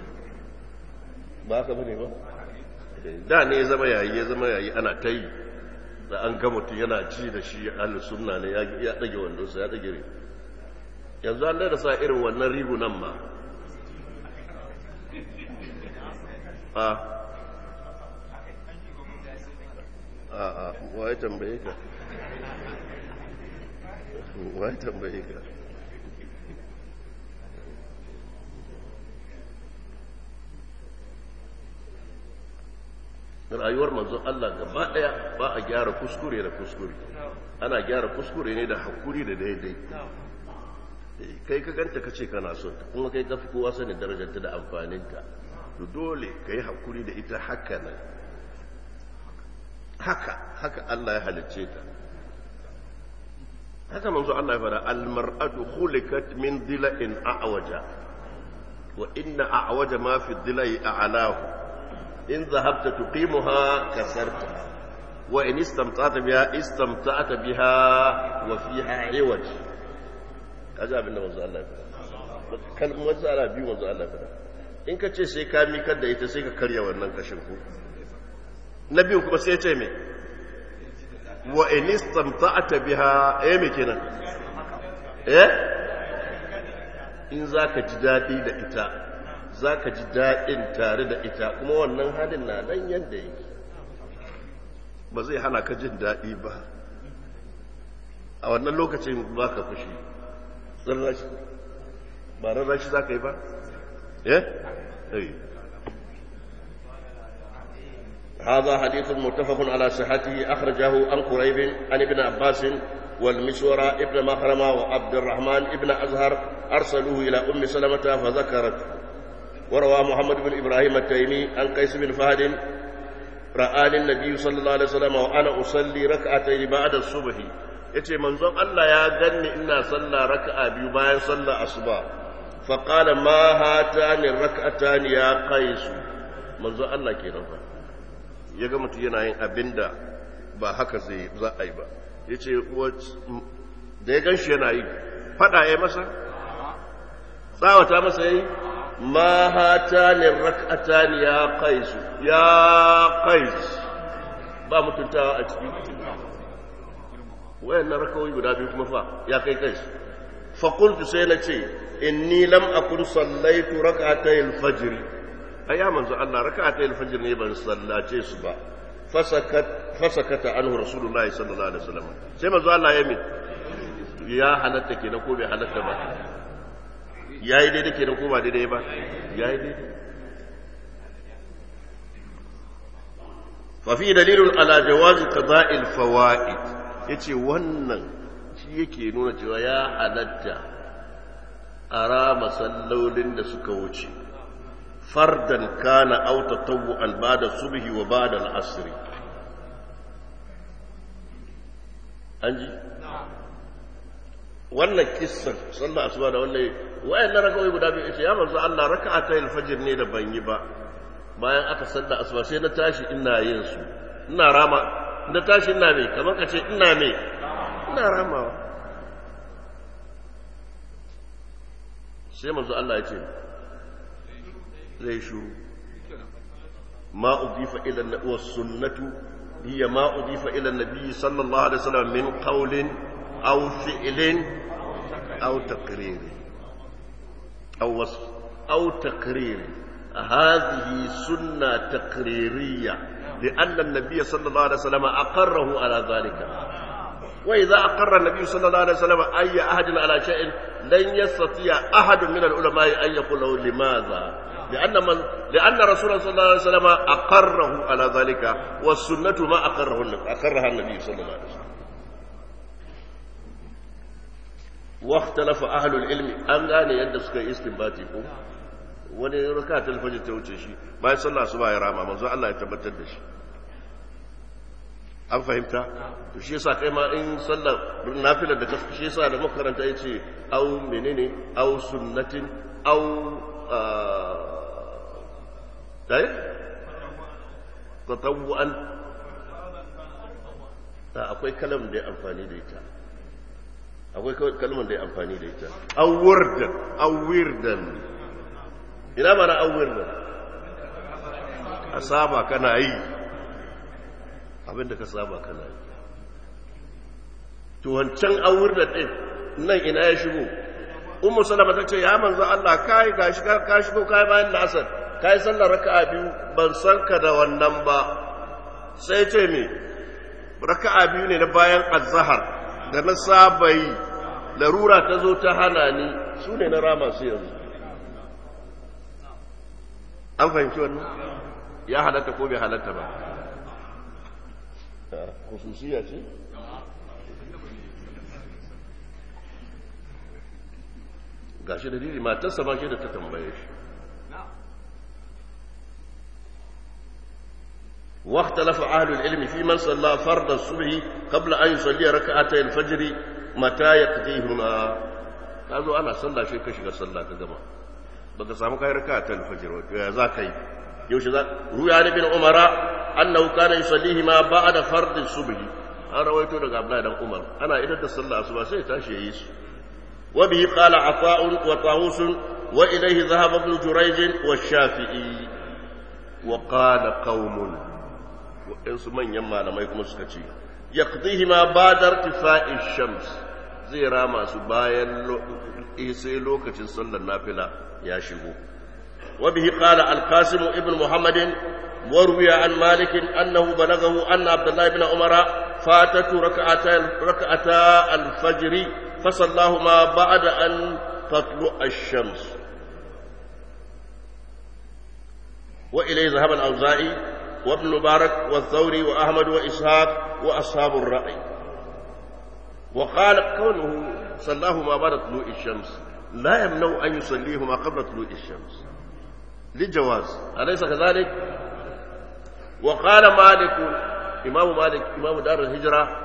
ba haka bane ba da ne ya zama yayi ya zama yayi ana ta yi da an ga mutum yana ji da shi ahlus sunna ne ya ɗage wandonsa ya ɗage yanzu an da sa irin wannan ribu nan ma a a a waye tambaye ka waye tambaye ka rayuwar manzon Allah gaba daya ba a gyara kuskure da kuskure ana gyara kuskure ne da hakuri da daidai kai ka ganta ka ce kana son ta kuma kai ka fi kowa sani darajarta da amfaninta to dole ka yi hakuri da ita haka nan haka haka Allah ya halicce ta haka manzo Allah ya fara almar'atu khuliqat min dila'in a'waja wa inna a'waja ma fi dila'i a'lahu in dhahabta tuqimuha kasarta wa in istamta'ta biha istamta'ta biha wa fiha 'iwaj kaji abin da manzo Allah ya faɗa kalmar tsara biyu manzo Allah ya faɗa in ka ce sai ka mikar da ita sai ka karya wannan kashin ku na biyu kuma sai ya ce me wa in istamta'ta biha eh me kenan eh in zaka ji dadi da ita zaka ji dadin tare da ita kuma wannan halin na nan yanda yake ba zai hana ka jin dadi ba a wannan lokacin baka fushi rarrashi ba rarrashi za ka yi ba eh هذا حديث متفق على صحته أخرجه عن قريب عن ابن عباس والمسورة ابن مخرمة وعبد الرحمن ابن أزهر أرسلوه إلى أم سلمة فذكرت وروى محمد بن إبراهيم التيمي عن قيس بن فهد رآني النبي صلى الله عليه وسلم وأنا أصلي ركعتين بعد الصبح yace manzon Allah ya ganni ina sallah raka'a biyu bayan sallah asuba fa qala ma hatani rak'atani ya qais manzon Allah kenan fa ya ga mutum yana yin abinda ba haka zai za a yi ba yace da ya ganshi yana yi fada ya masa tsawata masa yayi ma hatani rak'atani ya qais ya qais ba mutuntawa a cikin wayannan rakawai guda biyu kuma fa ya kai kai fa qultu sai na ce inni lam akun sallaitu rak'atay al-fajr ayya manzo Allah rak'atay al-fajr ne ban sallace su ba fasakat fasakata anhu rasulullahi sallallahu alaihi wasallam sai manzo Allah ya mi ya halatta kenan ko bai halatta ba yayi daidai kenan ko ba daidai ba yayi daidai ففي دليل على جواز قضاء الفوائد yace wannan shi yake nuna cewa ya halatta a rama sallolin da suka wuce fardan kana aw tatawwu'an ba'da subhi wa ba'da al-asr anji wannan kissan sallar asuba da wannan wayannan raka'o'i guda biyu yace ya manzo Allah raka'atayil fajr ne da ban yi ba bayan aka sallar asuba sai na tashi ina yin su ina rama na tashi ina mai kamar ka ce ina mai ina ramawa sai manzo Allah ya ce zai shuru ma udifa ila wa sunnatu hiya ma udifa ila nabi sallallahu alaihi wasallam min qawlin aw fi'lin aw taqrir aw wasf aw taqrir هذه سنة تقريرية لأن النبي صلى الله عليه وسلم أقره على ذلك وإذا أقر النبي صلى الله عليه وسلم أي أحد على شيء لن يستطيع أحد من العلماء أن يقول له لماذا لأن, من لأن رسول الله صلى الله عليه وسلم أقره على ذلك والسنة ما أقره أقرها النبي صلى الله عليه وسلم واختلف أهل العلم أن لا يدسك استنباتكم wani raka ta alfajir ta wuce shi bayan sallah su ba ya rama manzo Allah ya tabbatar da shi an fahimta to shi yasa kai ma in sallar nafilar da shi yasa da makaranta yace au menene au sunnatin au dai tatawuan ta akwai kalam da ya amfani da ita akwai kalmar da ya amfani da ita au wirdan au wirdan ina mana awwir nan a saba kana yi abinda ka saba kana yi to wancan awwir da din nan ina ya shigo ummu salama ta ce ya manzo Allah kai gashi ka shigo kai bayan la'asar kai sallar raka'a biyu ban san ka da wannan ba sai ce me raka'a biyu ne na bayan azhar da na saba yi larura ta zo ta hana ni su ne na rama su yanzu an fahimci wannan ya halatta ko bai halatta ba khususiya ce gashi da diri matarsa ba shi da ta tambaye shi واختلف أهل العلم في من صلى فرض الصبح قبل أن يصلي ركعتي الفجر متى يقضيهما قالوا أنا صلى شيء كشك صلى كجماعة baka samu kai raka ta alfajir wato ya za ka yi yaushe za ruya ne bin umara annahu kana yusallihi ma ba'da fard subh an rawaito daga abdullahi dan umar ana idan da sallah asuba sai tashi yayi su wa bihi qala afa'un wa tawus wa ilayhi dhahaba ibn jurayj wa shafi'i wa qala qaumun waɗansu manyan malamai kuma suka ce yaqdihi ma ba'da irtifa'i shams zai rama su bayan sai lokacin sallar nafila ya shigo وبه قال القاسم ابن محمد وروي عن مالك أنه بلغه أن عبد الله بن عمر فاتته ركعتا ركعتا الفجر فصلاهما بعد أن تطلع الشمس وإليه ذهب الأوزاعي وابن مبارك والثوري وأحمد وإسحاق وأصحاب الرأي وقال كونه صلاهما بعد طلوع الشمس لا يمنع أن يصليهما قبل طلوع الشمس للجواز أليس كذلك؟ وقال مالك إمام مالك إمام دار الهجرة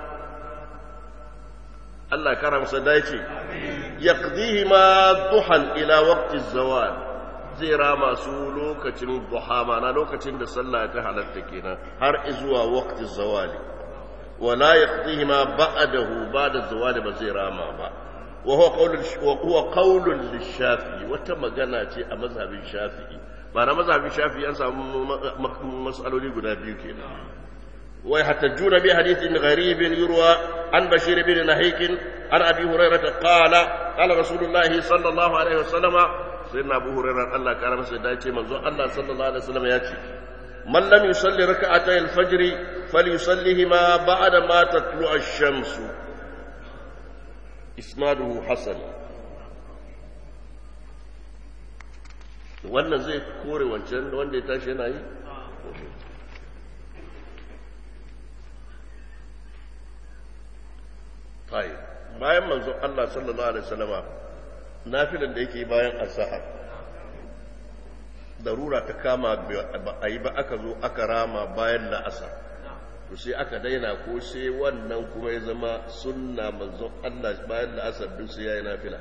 الله كرم سدايتي يقضيهما ضحى إلى وقت الزوال zai rama su lokacin duha mana lokacin da sallah ta halatta kenan har izuwa waqti zawali wala yaqdihima ba'dahu ba'da zawali ba zai rama ba wa huwa qawlul wa huwa qawlun lishafi'i wata magana ce a mazhabin shafi'i ma'ana mazhabin shafi'i an samu mas'aloli guda biyu kenan wa yahtajuna bi hadithin gharibin yurwa an bashir bin nahik an abi hurairah qala qala rasulullahi sallallahu alaihi wasallama sai na abu hurairar Allah kara masa da ce manzo Allah sallallahu alaihi wasallam ya ce man lam yusalli rak'atay al-fajr falyusallihima ba'da ma tatlu ash-shams isnaduhu hasan wannan zai kore wancan wanda ya tashi yana yi tayi bayan manzo Allah sallallahu alaihi wasallama nafilan da yake bayan azhar darura ta kama ba a yi ba aka zo aka rama bayan la'asar to sai aka daina ko sai wannan kuma ya zama sunna manzon Allah bayan la'asar duk sai yayi nafila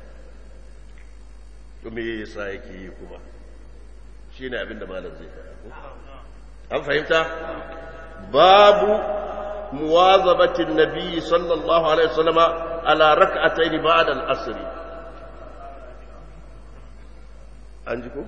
to me yasa yake yi kuma shine abinda malam zai faɗa an fahimta babu muwazabatin nabi sallallahu alaihi wasallama ala rak'atayn ba'da al-asr an ji ko?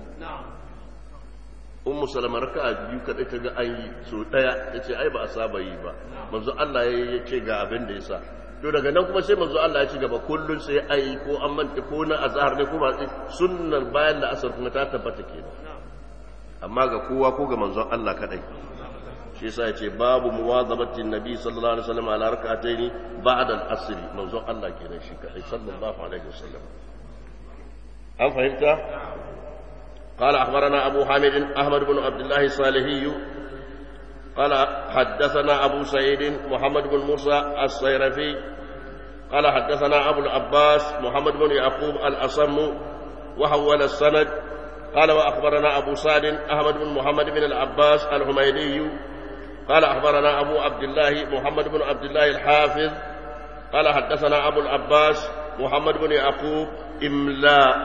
ummu salama raka biyu kadai ta ga an yi so daya ya ce ai ba a saba yi ba manzo Allah ya ce ga abin da ya sa to daga nan kuma sai manzo Allah ya ci gaba kullun sai ai ko an manta ko na azhar ne ko ba sunnar bayan da asar kuma ta tabbata kenan amma ga kowa ko ga manzon Allah kadai shi yasa ya ce babu muwazabatin nabi sallallahu alaihi wasallam ala rak'ataini ba'da al-asr manzon Allah kenan shi kadai sallallahu alaihi wasallam an fahimta قال أخبرنا أبو حامد أحمد بن عبد الله الصالحي قال حدثنا أبو سعيد محمد بن موسى الصيرفي قال حدثنا أبو العباس محمد بن يعقوب الأصم وحول السند قال وأخبرنا أبو سعد أحمد بن محمد بن العباس الحميدي قال أخبرنا أبو عبد الله محمد بن عبد الله الحافظ قال حدثنا أبو العباس محمد بن يعقوب إملاءً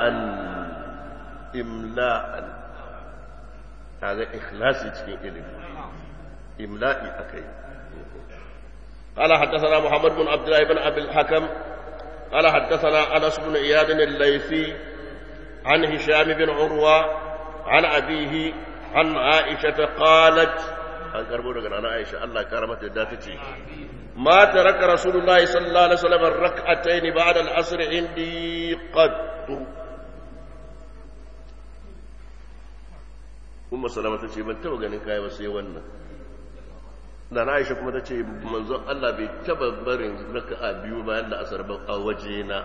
imla'an kaga ikhlasi cikin ilimi imla'i akai قال حدثنا محمد بن عبد الله بن ابي الحكم قال حدثنا انس بن اياد الليثي عن هشام بن عروه عن ابيه عن عائشه قالت an karbo daga nana Aisha Allah ya kara mata da tace ma taraka rasulullahi sallallahu alaihi wasallam rak'atayn ba'da al-asr indi qattu umma salama ta ce ban taba ganin kaya ba sai wannan da na aisha kuma ta ce manzon Allah bai taba barin raka'a biyu bayan da asar ba a waje na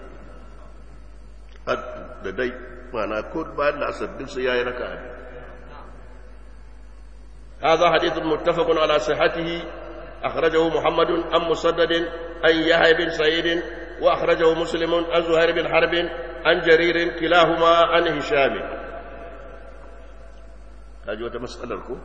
da dai mana ko bayan da asar duk sai yayi raka'a biyu هذا حديث متفق على صحته أخرجه محمد عن مسدد عن يحيى بن سعيد وأخرجه مسلم عن زهير بن حرب عن جرير كلاهما عن هشام هذه مسألة لكم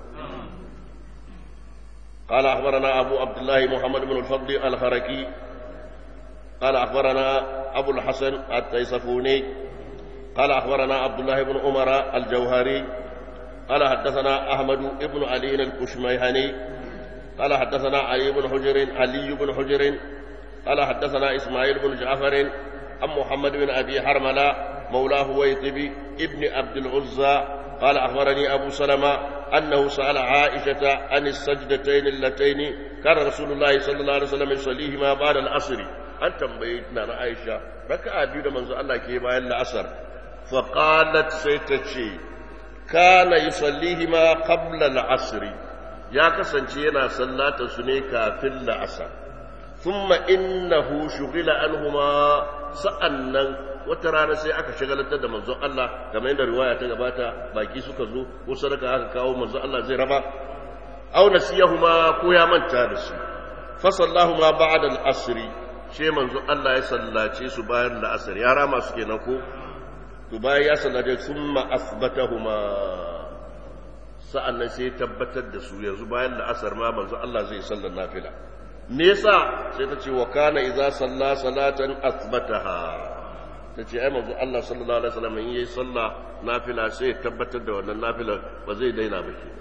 قال أخبرنا أبو عبد الله محمد بن الفضل الخركي قال أخبرنا أبو الحسن التيسفوني قال أخبرنا عبد الله بن عمر الجوهري قال حدثنا أحمد بن علي الكشميهني قال حدثنا علي بن حجر علي بن حجر قال حدثنا إسماعيل بن جعفر عن محمد بن أبي حرملة مولاه ويطبي ابن عبد العزى قال أخبرني أبو سلمة أنه سأل عائشة عن السجدتين اللتين كان رسول الله صلى الله عليه وسلم يصليهما بعد العصر أن تنبيتنا عائشة ركع بيد من الله كيما العصر فقالت سيتشي كان يصليهما قبل العصر يا كسنتي yana sallata su ne kafin la'asar thumma innahu shughila anhuma sa'annan wata rana sai aka shagalantar da manzon Allah kamar yadda riwaya ta gabata baki suka zo ko sadaka aka kawo manzon Allah zai raba aw nasiyahuma ko ya manta da su fa sallahuma ba'da al-asr she manzon Allah ya sallace su bayan al-asr ya rama su kenan ko to bayan ya sallace thumma asbatahuma sa'annan sai tabbatar da su yanzu bayan al-asr ma manzon Allah zai sallar nafila me yasa sai ta ce wa kana idza salla salatan asbataha ta ce ai manzo Allah sallallahu alaihi wasallam in yayi sallah nafila sai ya tabbatar da wannan nafila ba zai daina ba ke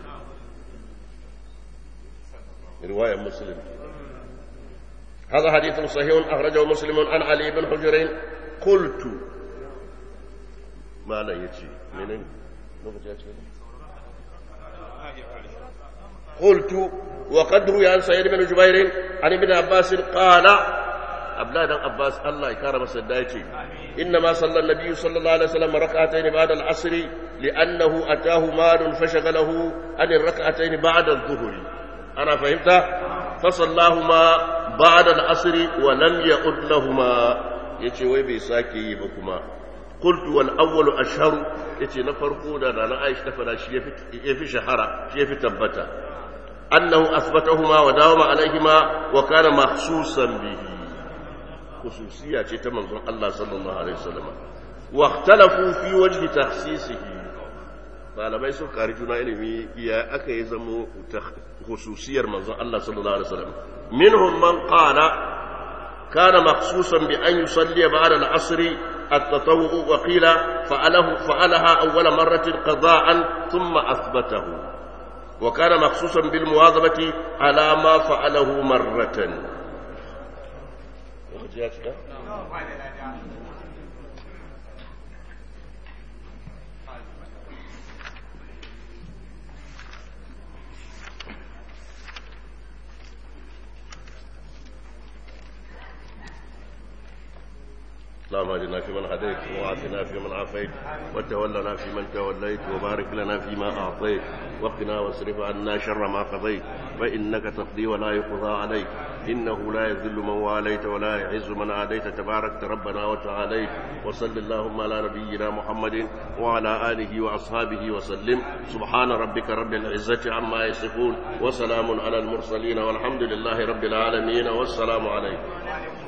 riwayar muslim هذا حديث صحيح أخرجه مسلم عن علي بن حجر قلت ما لا يجي منين قلت وقد روي عن سعيد بن جبير عن ابن عباس قال abdullahi dan abbas Allah ya kara masa dace inna ma salla nabiyyu sallallahu alaihi wasallam rak'atayn ba'da al-asr li'annahu atahu malun fashaghalahu an ar-rak'atayn ba'da adh-dhuhri ana fahimta fa sallahuma ba'da al-asr wa lam ya'ud lahumma yace wai bai sake yi ba kuma qultu wal awwalu ashharu yace na farko da na Aisha ta fara shi yafi shahara shi yafi tabbata annahu asbatahuma wa dawama alaihima wa kana mahsusan bihi khususiyya ce ta manzon Allah sallallahu alaihi wasallam wa ikhtalafu fi wajhi takhsisihi malamai sun kari juna ilimi ya aka yi zamo khususiyar manzon Allah sallallahu alaihi wasallam minhum man qala kana makhsusan bi an yusalli ba'da al-asr التطوع وقيل فعله فعلها أول مرة قضاء ثم أثبته وكان مخصوصا بالمواظبة على ما فعله مرة ya cika? اللهم اهدنا فيمن هديت وعافنا فيمن عافيت وتولنا فيمن توليت وبارك لنا فيما اعطيت وقنا واصرف عنا شر ما قضيت فانك تقضي ولا يقضى عليك انه لا يذل من واليت ولا يعز من عاديت تباركت ربنا وتعاليت وصل اللهم على نبينا محمد وعلى اله واصحابه وسلم سبحان ربك رب العزه عما يصفون وسلام على المرسلين والحمد لله رب العالمين والسلام عليكم